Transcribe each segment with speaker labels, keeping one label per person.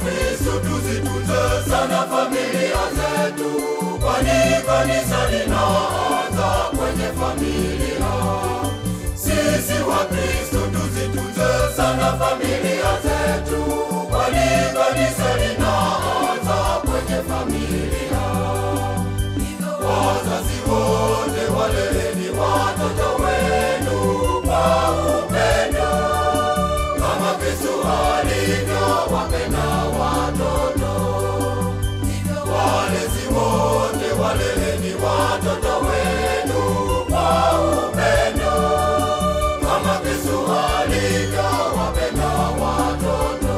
Speaker 1: Wakristo tuzitunze sana familia zetu, kwani kanisa linaanza kwenye familia. Sisi Wakristo tuzitunze sana familia zetu, kwani kanisa linaanza kwenye familia. Wazazi wote waleleni watoto wenu kwa upendo kama Kristo alivyowapenda watoto. Walezi wote waleleni watoto wenu kwa upendo kama Kristo alivyowapenda watoto.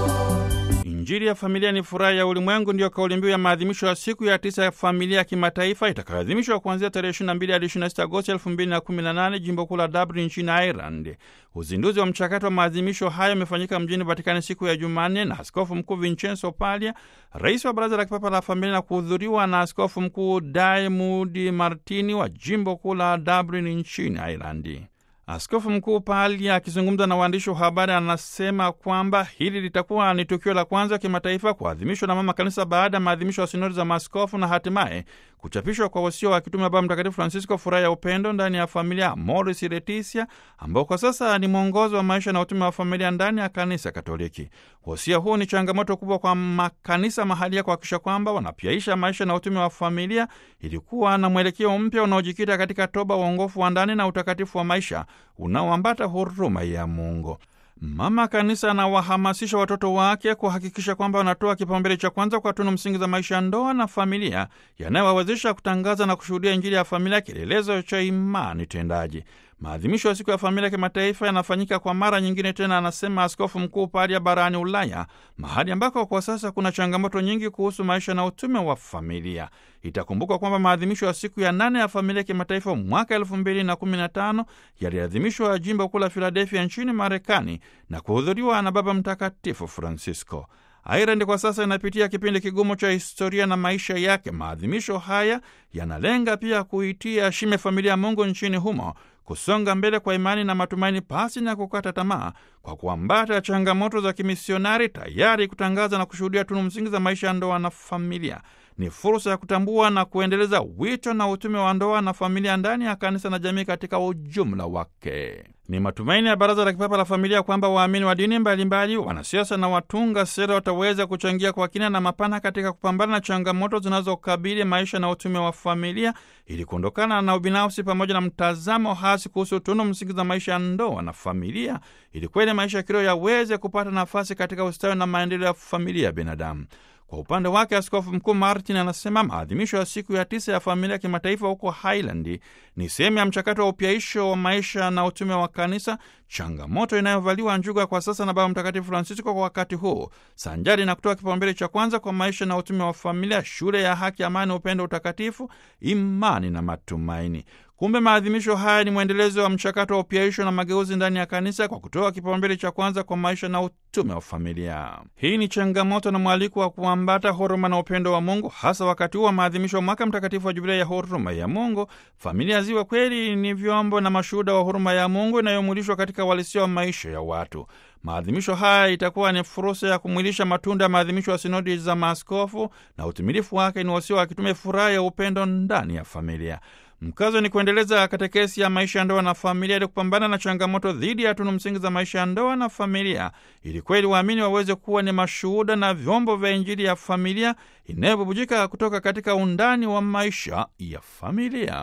Speaker 2: Injili ya familia ni furaha ya ulimwengu, ndiyo kauli mbiu ya maadhimisho ya siku ya tisa ya familia ya kimataifa itakayoadhimishwa kuanzia tarehe 22 hadi 26 Agosti 2018 jimbo kuu la Dublin nchini Ireland. Uzinduzi wa mchakato wa maadhimisho hayo umefanyika mjini Vatikani siku ya Jumanne na Askofu Mkuu Vincenzo Paglia, rais wa Baraza la Kipapa la Familia, na kuhudhuriwa na Askofu Mkuu Diarmuid Martini wa jimbo kuu la Dublin nchini Ireland. Askofu Mkuu Paglia akizungumza na waandishi wa habari anasema kwamba hili litakuwa ni tukio la kwanza kimataifa kuadhimishwa na Mama Kanisa baada ya maadhimisho ya sinodi za maaskofu na hatimaye kuchapishwa kwa wasio wa kitume wa Baba Mtakatifu Francisco, furaha ya upendo ndani ya familia, Amoris Laetitia, ambao kwa sasa ni mwongozo wa maisha na utume wa familia ndani ya Kanisa Katoliki. Wasia huu ni changamoto kubwa kwa makanisa mahalia kuhakikisha kwamba wanapyaisha maisha na utume wa familia ilikuwa na mwelekeo mpya unaojikita katika toba, uongofu wa ndani na utakatifu wa maisha unaoambata huruma ya Mungu. Mama Kanisa anawahamasisha watoto wake kuhakikisha kwamba wanatoa kipaumbele cha kwanza kwa tunu msingi za maisha ya ndoa na familia yanayowawezesha kutangaza na kushuhudia Injili ya familia, kielelezo cha imani tendaji. Maadhimisho ya siku ya familia kimataifa yanafanyika kwa mara nyingine tena, anasema Askofu Mkuu Paglia, barani Ulaya, mahali ambako kwa sasa kuna changamoto nyingi kuhusu maisha na utume wa familia. Itakumbukwa kwamba maadhimisho ya siku ya nane ya familia kimataifa mwaka elfu mbili na kumi na tano yaliadhimishwa jimbo kuu la Filadelfia nchini Marekani na kuhudhuriwa na Baba Mtakatifu Francisco. Ireland kwa sasa inapitia kipindi kigumu cha historia na maisha yake. Maadhimisho haya yanalenga pia kuitia shime familia ya Mungu nchini humo kusonga mbele kwa imani na matumaini pasi na kukata tamaa, kwa kuambata changamoto za kimisionari, tayari kutangaza na kushuhudia tunu msingi za maisha ya ndoa na familia. Ni fursa ya kutambua na kuendeleza wito na utume wa ndoa na familia ndani ya kanisa na jamii katika ujumla wake. Ni matumaini ya Baraza la Kipapa la Familia kwamba waamini wa dini mbalimbali, wanasiasa na watunga sera wataweza kuchangia kwa kina na mapana katika kupambana na changamoto zinazokabili maisha na utume wa familia ili kuondokana na ubinafsi pamoja na mtazamo hasi kuhusu tunu msingi za maisha ya ndoa na familia ili kweli maisha ya kiroho yaweze kupata nafasi katika ustawi na maendeleo ya familia ya binadamu. Kwa upande wake Askofu Mkuu Martin anasema maadhimisho ya siku ya tisa ya familia kimataifa huko Highland ni sehemu ya mchakato wa upyaisho wa maisha na utume wa kanisa, changamoto inayovaliwa njuga kwa sasa na Baba Mtakatifu Francisco kwa wakati huu, sanjari na kutoa kipaumbele cha kwanza kwa maisha na utume wa familia, shule ya haki, amani, upendo, utakatifu, imani na matumaini. Kumbe maadhimisho haya ni mwendelezo wa mchakato wa upyaisho na mageuzi ndani ya kanisa kwa kutoa kipaumbele cha kwanza kwa maisha na utume wa familia. Hii ni changamoto na mwaliko wa kuambata huruma na upendo wa Mungu, hasa wakati huu wa maadhimisho wa mwaka mtakatifu wa Jubilia ya huruma ya Mungu. Familia ziwe kweli ni vyombo na mashuhuda wa huruma ya Mungu inayomwilishwa katika uhalisia wa maisha ya watu. Maadhimisho haya itakuwa ni fursa ya kumwilisha matunda ya maadhimisho ya sinodi za maaskofu, na utimilifu wake ni wasio akitume furaha ya upendo ndani ya familia. Mkazo ni kuendeleza katekesi ya maisha ya ndoa na familia ili kupambana na changamoto dhidi ya tunu msingi za maisha ya ndoa na familia, ili kweli waamini waweze kuwa ni mashuhuda na vyombo vya Injili ya familia inayobubujika kutoka katika undani wa maisha ya familia.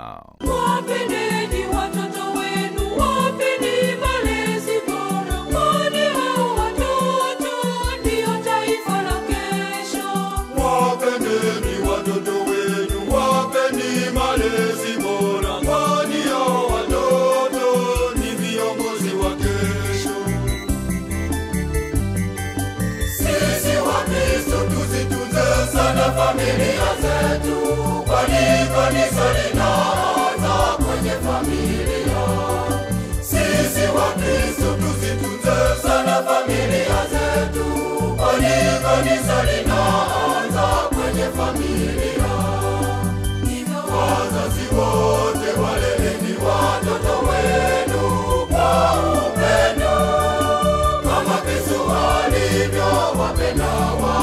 Speaker 3: Wapendeni watoto wenu, wapeni malezi bora, kwani hao watoto ndio taifa la kesho.
Speaker 1: Wapendeni watoto wenu, wapeni malezi bora, kwani hao watoto ni viongozi wa kesho. Sisi Wakristo tuzitunze sana familia zetu, kwani kanisa linaanza kwenye familia. Sisi Wakristo tuzitunze sana familia zetu, kwani kanisa linaanza kwenye familia. Wazazi wote waleleni watoto wenu kwa upendo, kama Kristo alivyowapenda watoto.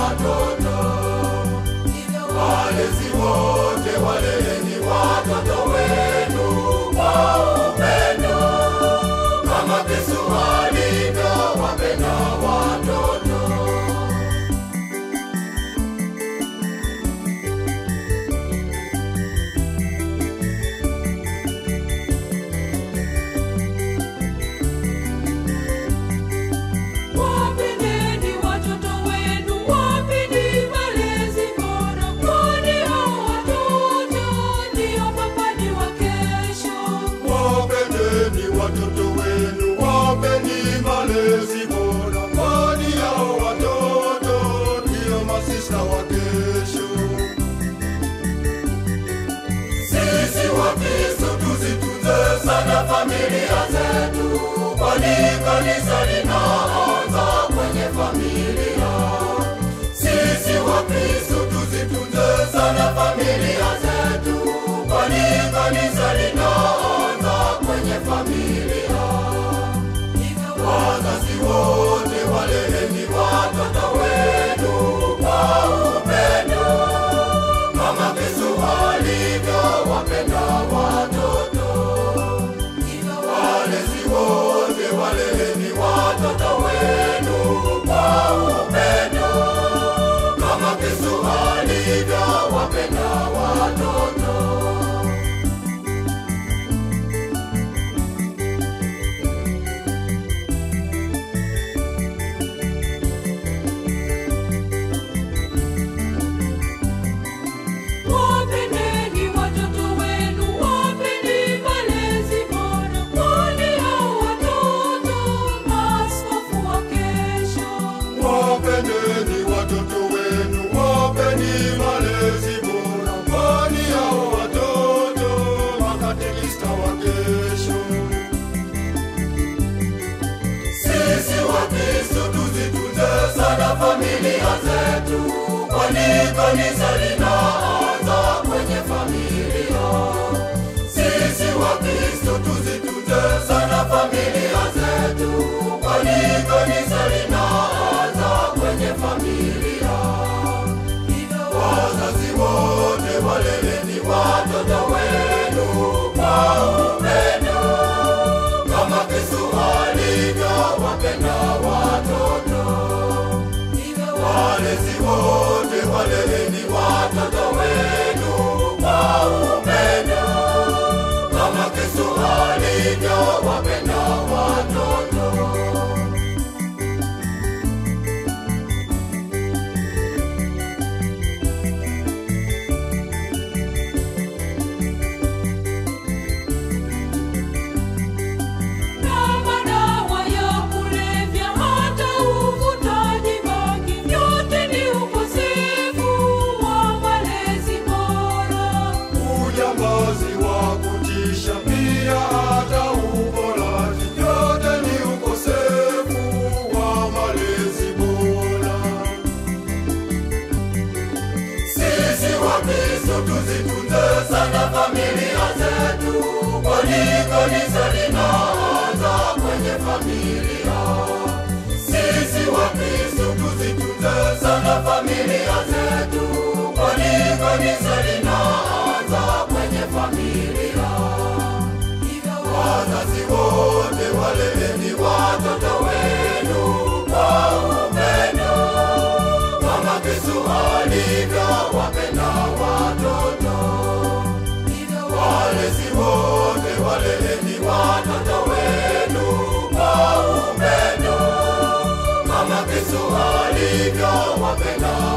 Speaker 1: familia zetu, kwani kanisa linaanza kwenye familia. Sisi Wakristo tuzitunze sana familia zetu, kwani kanisa linaanza kwenye familia. Wazazi wote waleleni watoto wenu kwa upendo kama Yesu alivyowapenda watoto. Walezi wote waleleni watoto wenu kwa upendo kama Yesu alivyowapenda watoto.
Speaker 3: Wapendeni watoto wenu, wapeni malezi bora, kwani hao watoto maaskofu wa kesho.
Speaker 1: Wapendeni watoto wenu, wapeni malezi bora, kwani hao watoto makatekista wa kesho. Sisi Wakristo tuzitunze sana familia zetu, kwani kanisa linaanza kwenye familia. Sisi Wakristo tuzitunze sana familia zetu, kwani kanisa linaanza kwenye familia. Wazazi wote waleleni watoto wenu kwa upendo kama Yesu alivyowapenda watoto. Walezi wote waleleni watoto wenu kwa upendo kama Yesu alivyowapenda watoto.
Speaker 3: Na madawa ya kulevya, hata uvutaji bangi, vyote ni ukosefu wa malezi bora.
Speaker 1: Ujambazi wa kutisha pia hata uporaji, yote ni ukosefu wa malezi bora. Sisi Wakristo tuzitunze sana familia zetu, kwani kanisa linaanza kwenye familia. Sisi Wakristo tuzitunze sana familia zetu, kwani kanisa linaanza kwenye familia. Wazazi wote waleleni watoto wenu kwa upendo kama Yesu alivyowapenda watoto. Walezi wote waleleni watoto wenu kwa upendo kama Yesu alivyowapenda